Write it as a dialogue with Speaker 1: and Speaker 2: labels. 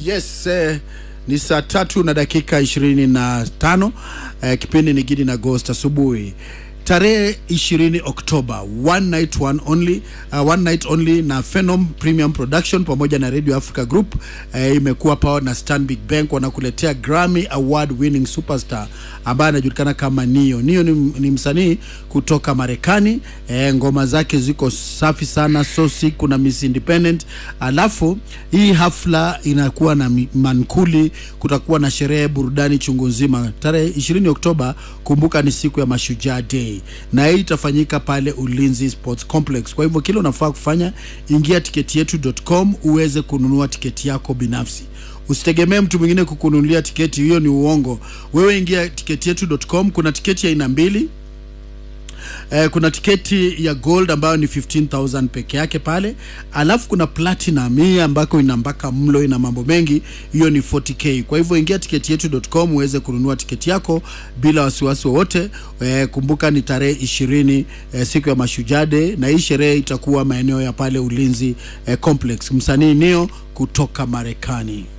Speaker 1: Yes, eh, ni saa tatu na dakika ishirini na tano eh, kipindi ni Gidi na Ghost asubuhi tarehe 20 Oktoba, one night one only, uh, one night only na Phenom Premium Production pamoja na Radio Africa Group eh, imekuwa powered na Stanbic Bank, wanakuletea Grammy Award winning superstar ambaye anajulikana kama Nio. Nio ni, ni msanii kutoka Marekani eh, ngoma zake ziko safi sana, so sick, kuna Miss Independent. Alafu hii hafla inakuwa na mi- mankuli, kutakuwa na sherehe, burudani chungu nzima tarehe 20 Oktoba. Kumbuka ni siku ya Mashujaa Day na hii itafanyika pale Ulinzi Sports Complex. Kwa hivyo kile unafaa kufanya, ingia tiketi yetu.com uweze kununua tiketi yako binafsi. Usitegemee mtu mwingine kukununulia tiketi, hiyo ni uongo. Wewe ingia tiketi yetu.com. Kuna tiketi ya aina mbili. Eh, kuna tiketi ya gold ambayo ni 15000 peke yake pale, alafu kuna platinum hii ambako ina mpaka mlo, ina mambo mengi, hiyo ni 40k. Kwa hivyo ingia tiketi yetu.com uweze kununua tiketi yako bila wasiwasi wowote. Eh, kumbuka ni tarehe 20 eh, siku ya Mashujaa Day, na hii sherehe itakuwa maeneo ya pale Ulinzi eh, Complex. Msanii Nio kutoka Marekani.